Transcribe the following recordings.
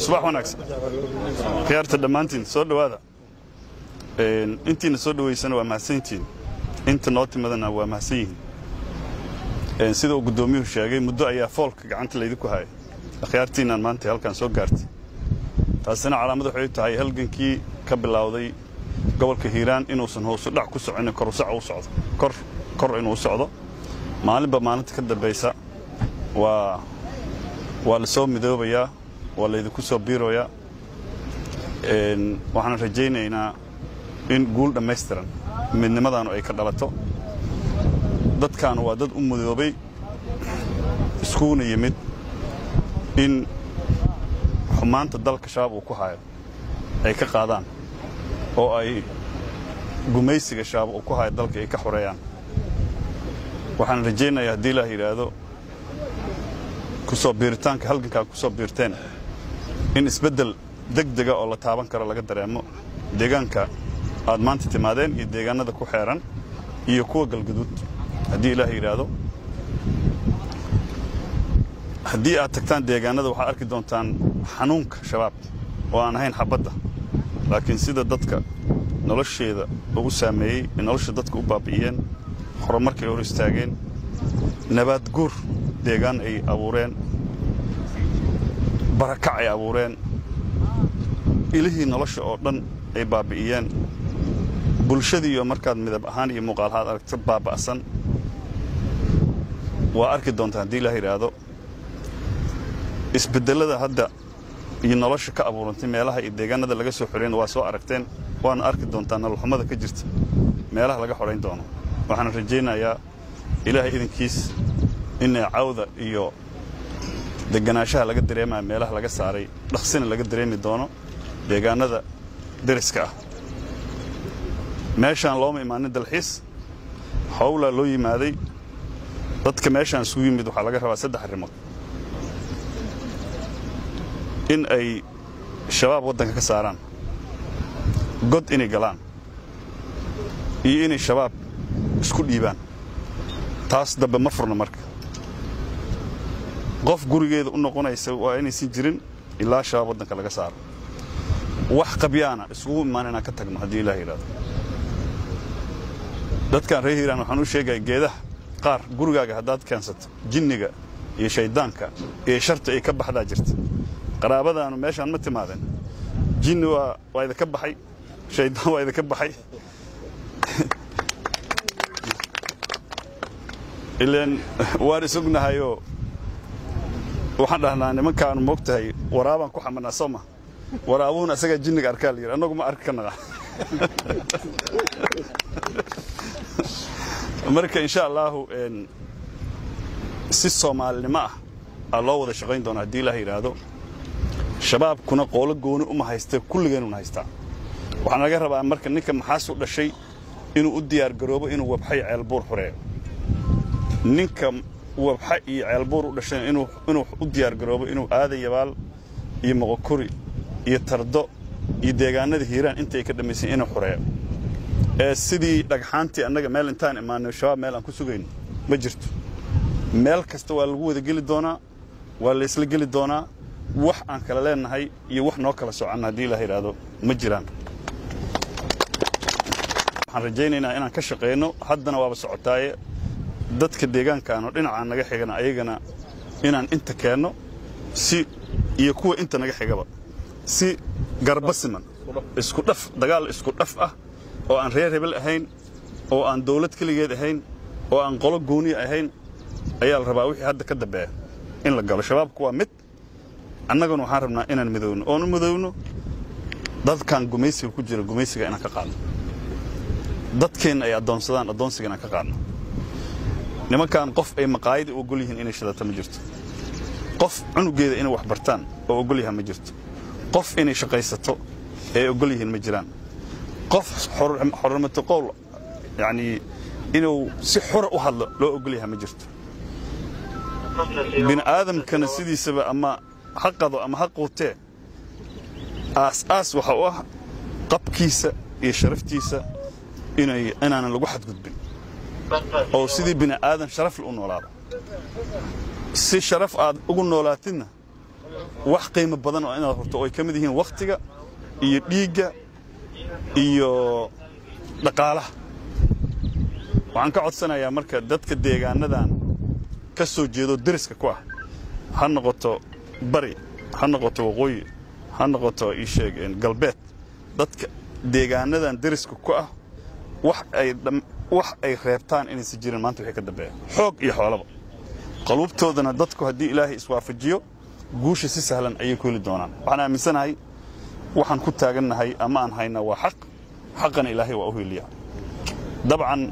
subax wanaagsan khiyaarta dhammaantiin soo dhowaada intiina soo dhowaysana waa mahadsantiin inta noo timadana waa mahadsan yihiin sida uu guddoomiyuhu sheegay muddo ayaa foolka gacanta laydinku hayay akhyaartiinaan maanta halkan soo gaartay taasina calaamad waxay tahay halgankii ka bilowday gobolka hiiraan inuusan hoosu dhac ku soconin korusac u socdo kor kor inuu socdo maalinba maalinta ka dambaysa waa waa la soo midoobayaa waa laydinku soo biiroyaa waxaan rajaynaynaa in guul dhammaystiran midnimadaanu ay ka dhalato dadkaanu waa dad u midoobay iskuuna yimid in xumaanta dalka shabaab uu ku hayo ay ka qaadaan oo ay gumaysiga shabaab uu ku hayo dalka ay ka xoreeyaan waxaan rajaynayaa haddii ilaah yidhaahdo kusoo biiritaanka halgankaa ku soo biirteen in isbeddel deg dega oo la taaban karo laga dareemo deegaanka aad maanta timaadeen iyo deegaanada ku xeeran iyo kuwa galguduud haddii ilaah yidhaahdo haddii aad tagtaan deegaanada waxaad arki doontaan xanuunka shabaab oo aan ahayn xabadda laakiin sida dadka nolosheeda ugu saameeyey ee nolosha dadka u baabi'iyeen horumarkay hor istaageen nabaad guur deegaan ay abuureen barakac ay abuureen ilihii nolosha oo dhan ay baabi'iyeen bulshadii iyo markaad midab ahaan iyo muuqaalahaad aragto baaba'san waa arki doontaa haddii ilaah yidhaahdo isbeddellada hadda iyo nolosha ka abuurantay meelaha iyo deegaanada laga soo xoreyn waa soo aragteen waana arki doontaa nololxumada ka jirta meelaha laga xorayn doono waxaan rajaynayaa ilaahay idinkiis inay cawda iyo deganaanshaha laga dareemaya meelaha laga saaray dhaqsina laga dareemi doono deegaanada deriska ah meeshaan looma imaanin dalxiis howlaa loo yimaaday dadka meeshaan isugu yimid waxaa laga rabaa saddex arrimood in ay shabaab waddanka ka saaraan god inay galaan iyo inay shabaab isku dhiibaan taas dambe ma furna marka qof gurigeeda u noqonaysa waa inaysan jirin ilaa shabaab waddanka laga saaro wax qabyaana isugu imaan inaan ka tagno haddii ilaah yidhahdo dadkan reer hiiraan waxaan u sheegaya geedaha qaar gurigaaga haddaad keensato jinniga iyo shayddaanka iyo sharta ay ka baxdaa jirta qaraabadaanu meeshaan ma timaadeen jinni waa waa idinka baxay shayddaan waa idinka baxay ilaan waan isognahayoo waxaan dhahnaa nimankaanu moog tahay waraabaan ku xamanaa soo ma waraabuhuna asagaa jinniga arkaa la yidhi annagu ma arki ka naqa marka insha allaahu si soomaalinimo ah aa loo wada shaqayn doona haddii ilaah yidhaahdo shabaabkuna qoolo gooni uma haysta kulligeenuna haystaa waxaa naga rabaa marka ninka maxaasu dhashay inuu u diyaar garoobo inuu wabxay ceelbuur xoreeyo ninka wabxa iyo ceelbuur u dhashay inuu u diyaar garoobo inuu aada yabaal iyo moqokuri iyo tardo iyo deegaanada hiiraan inta ay ka dhammaysan inuu xoreeyo ee sidii dhagxaantii annaga meel intaan imaanay shabaab meel aan ku sugayno ma jirto meel kasta waa lagu wada geli doonaa waa laysla geli doonaa wax aan kala leennahay iyo wax noo kala socanna haddii ilaah yidhaahdo ma jiraan waxaan rajaynaynaa inaan ka shaqayno haddana waaba socotaaye dadka deegaankaanoo dhinacaan naga xigana ayagana inaan inta keenno si iyo kuwa inta naga xigaba si garba siman isku dhaf dagaal isku dhaf ah oo aan reer hebel ahayn oo aan dawlad keligeed ahayn oo aan qolo gooniya ahayn ayaa la rabaa wixii hadda ka dambeeya in la galo shabaabku waa mid annaguna waxaan rabnaa inaan midowno oon u midowno dadkan gumaysiga ku jira gumaysiga inaan ka qaadno dadkeenna ay addoonsadaan addoonsiga inaan ka qaadno nimankan qof ay maqaayada u ogol yihiin inay shadata ma jirto qof cunugeeda inay wax bartaan oo ogol yaha ma jirto qof inay shaqaysato ee ogol yihiin ma jiraan qof xormato qowl yacnii inuu si xura u hadlo loo ogol yaha ma jirto bini aadamkana sidiisaba ama ha qado ama ha quutee aas-aas waxa u ah qabkiisa iyo sharaftiisa inay inaanan lagu xadgudbin oo sidii bini aadan sharafle u noolaado si sharaf aad ugu noolaatidna wax qiimo badan oo inaad horto oo ay ka mid yihiin wakhtiga iyo dhiigga iyo dhaqaalaha waxaan ka codsanayaa marka dadka deegaanadan ka soo jeedo deriska ku ah ha noqoto bari ha noqoto waqooyi ha noqoto iisheeg galbeed dadka deegaanadan deriska ku ah wax ay wax ay reebtaan inaysan jirin maanta wixii ka dambeeya xoog iyo xoolaba qaluubtoodana dadku haddii ilaahay iswaafajiyo guusha si sahlan ayay ku heli doonaan waxaan aaminsanahay waxaan ku taagannahay ama aan haynaa waa xaq xaqana ilaahay waa u heliya dabcan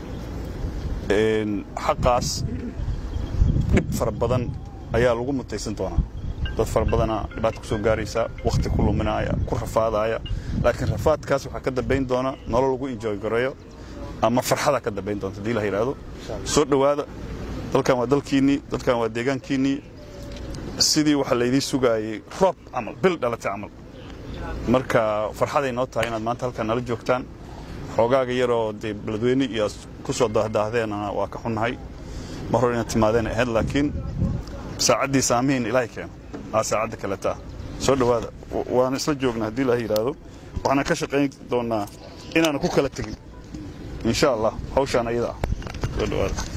xaqaas dhib fara badan ayaa lagu mutaysan doonaa dad fara badana dhibaata ku soo gaaraysa wakhti ku luminaaya ku rafaadaaya laakiin rafaadkaas waxaa ka dambayn doona nolol lagu enjoy gareeyo ama farxada ka dambayn doonta hadii la yidhaahdo soo dhowaada dalkan waa dalkiinnii dalkan waa deegaankiinnii sidii waxaa laydii sugaayey roob camal bil dhalatay camal marka farxaday noo tahay inaad maanta halkan nala joogtaan xoogaaga yaroo dee beledweyne iyo ku soo daahdaahdeenana waa ka xunnahay mar hore inaad timaadeen ahayd laakiin saacaddii saamihiin ilaahay keeno aa saacadda kaletaa soo dhowaada waana isla joognaa haddii ilaahay yidhaahdo waxaana ka shaqayn doonnaa inaanu ku kala tegin insha allah hawshaan ayada ah soo dhowaada